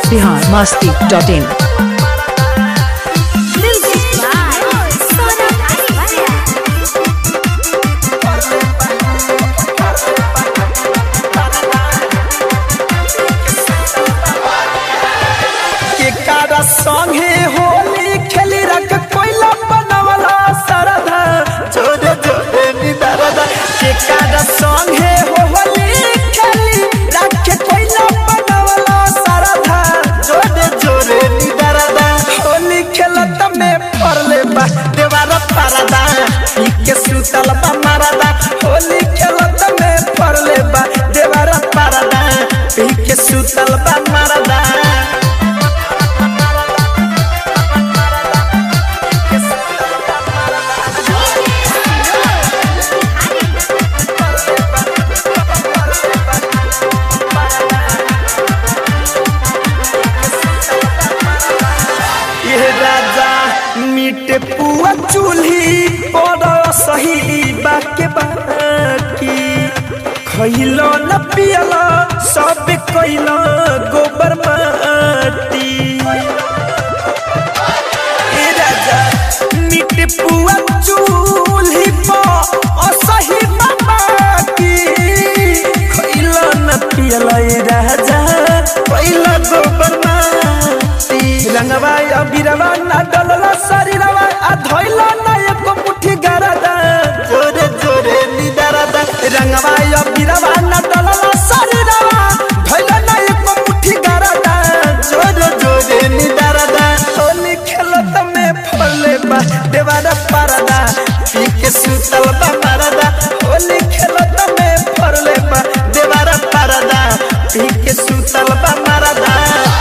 Bihar Masti dot in Music by Sonam Aswaya. केकारा संगे होली खेली रख कोइला बनवला सरधा जोरे जोरे निदरदा केकारा संगे होली खेली रख कोइला बनवला सरधा जोरे जोरे निदरदा होली खेलत में फरले बा देवारा परदा के सुतल बा मरदा होली खेलत में फरले बा देवारा परदा के सुतल बा मरदा ये राजा मीट पुआ चूल्ही पर सही बाके बाकी खइलो न पियलो सब कइलो गोबर माटी ए राजा मीट पुआ चूल्ही पर सही बाकी खइलो न पियलो ए राजा कइलो गोबर माटी रंगवा अबिरवा ना डलला शरीरवा आ धइला ना एको मुट्ठी गरदा जोरे जोरे निदरदा रंगवा अबिरवा ना डलला शरीरवा धइला ना एको मुट्ठी गरदा जोरे जोरे निदरदा होली खेलत में फले बा देवारा परदा पी के सुतल बा मरदा होली खेलत में फले बा देवारा परदा पी के सुतल बा मरदा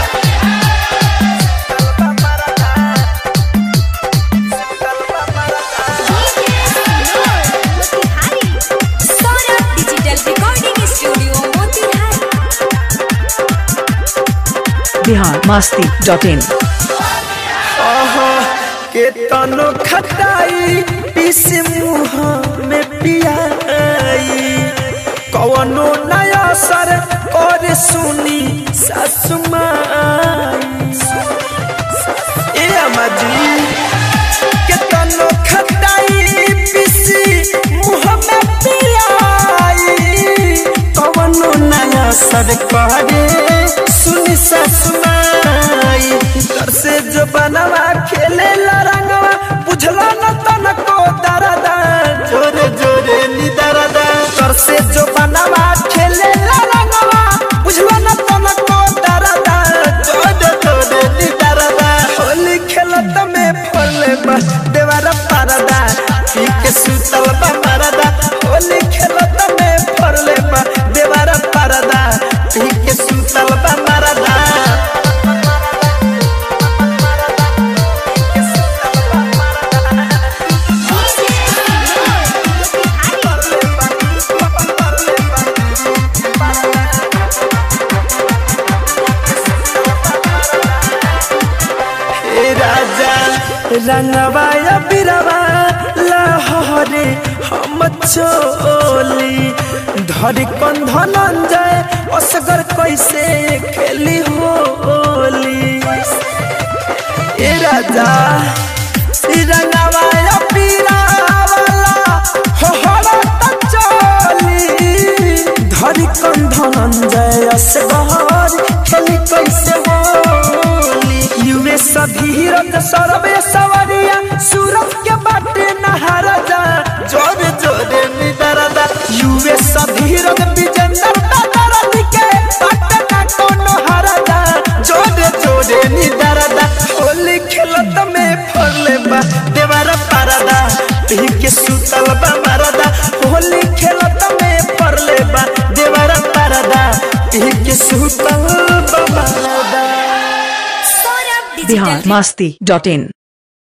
Sonam Digital Recording Studio, Motihari. Bihar Masti dot in ओहो के तनो खटाई पीस मुँह में पियाई कवनो नया सर और सुनी ससुमाई ए अमाजी के तनो खटाई पीसी मुँह में पियाई कवनो नया सर करे सुनी ससुमाई तर से जो बनवा खेले रंगवा बुझला न तनको दरदा जोरे जोरे नी दरदा तर से जो बनवा खेले रंगवा बुझला न तनको दरदा जोरे जोरे नी दरदा होली खेलत में फले बा देवारा परदा पी के सुतल बा मरदा होली खेलत में फले बा देवारा परदा पी के सुतल बा मरदा हे राजा रंगवा या बिरवा लहरे हम चोली धरी कंधन जाए असगर कैसे खेली होली ए राजा ई रंगवा या बिरवा लहरे त चोली धरी कंधन जाए असगर खेली कैसे होली युवे सभी रत सरबे सवरिया सूरत के बाटे नहारा जा जोरे जोरे निदरदा युवे सभी रत विजेंद्र दादरद के बाटे ना कोनो हारा जा जोरे जोरे निदरदा होली खेलत में फरले बा देवारा पारदा पी के सुतल बा मरदा होली खेलत में फरले बा देवारा पारदा पी के सुतल बा मरदा Sonam Digital Bihar Masti dot इन